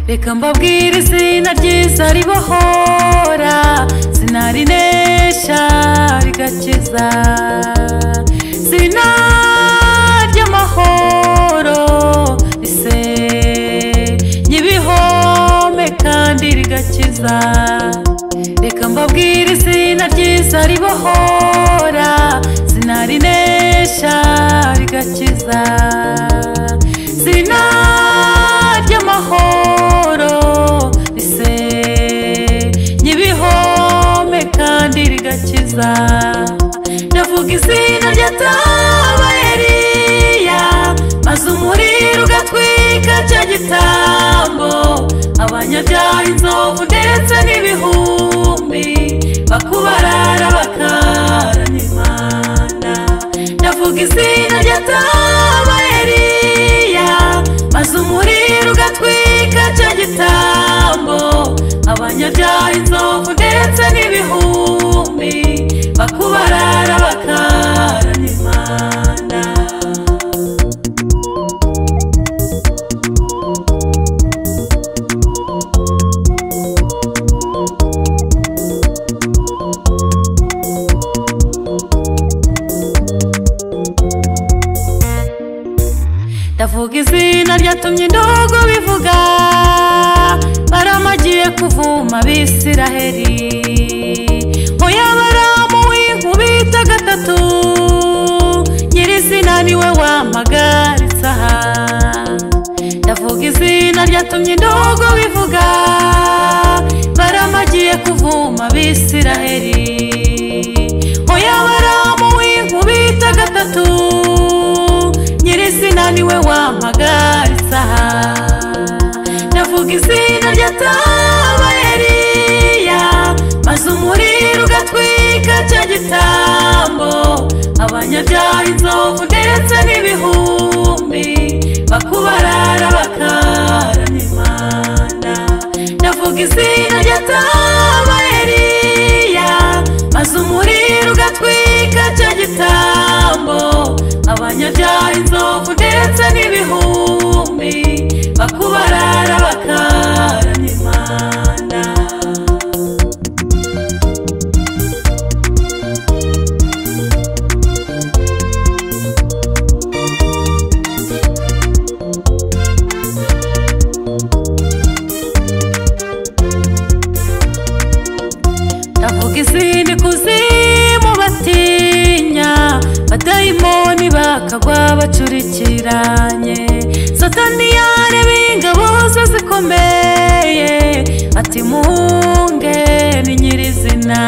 reka mbabwire izina ryiza ribohora zina rinesha rigakiza zina ry'amahoro risenya ibihome kandi rigakiza reka mbabwire izina ryiza ribohora zina rinesha rigakiza zina ry'amahoro risenya ibihome kandi rigakiza ndavuga izina rya taba eliya maze umuriro ugatwika cya gitambo abanyabyaha inzovu ndetse n'ibihumbi bakubarara bakaranya imana ndavuga izina rya taba eliya maze umuriro ugatwika cya gitambo abanyabyaha inzovu ndetse n'ibihumbi bakubarara bakaranya imana ndavuga izina ryatumye indogo bivuga baramagiye kuvuma abisiraheri oya baramu w'inkubita gatatu nyirizina niwe wampagaritse aha ndavuga izina ryatumye indogo bivuga baramagiye kuvuma abisiraheri oya baramu w'inkubita gatatu nyirizina niwe wampagaritse aha ndavuga izina rya taba eliya maze umuriro ugatwika cya gitambo abanyabyaha inzovu ndetse n'ibihumbi bakubarara bakaranya imana ndavuga izina rya taba eliya maze umuriro ugatwika cya gitambo abanyabyaha inzovu ndetse n'ibihumbi bakubarara bakaranya imana ndavuga izindi kuzimu batinya badayimoni bakagwa bacurikiranye satani yareba ingabo ze zikomeye ati muhunge ni nyirizina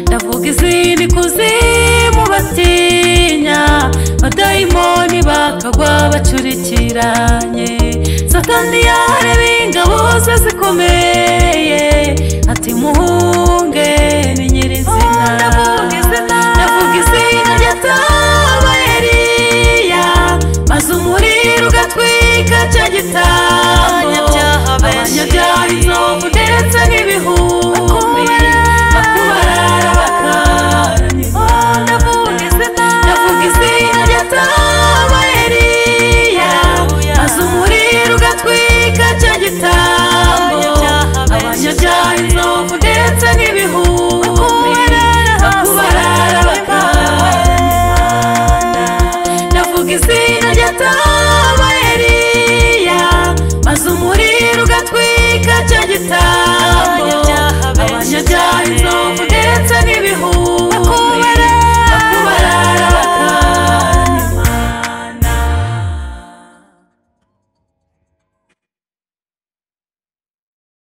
ndavuga izindi kuzimu batinya badayimoni bakagwa bacurikiranye satani yareba ingabo ze zikomeye ati muhunge ni nyirizina ndavuga izina rya taba eliya maze umuriro ugatwika cya gitambo abanyabyaha inzovu ndetse n'ibihumbi bakubarara bakaranya imana ndavuga izina rya taba eliya maze umuriro ugatwika cya gitambo abanyabyaha inzovu ndetse n'ibihumbi bakubarara bakarara ndavuga izina rya taba eliya maze umuriro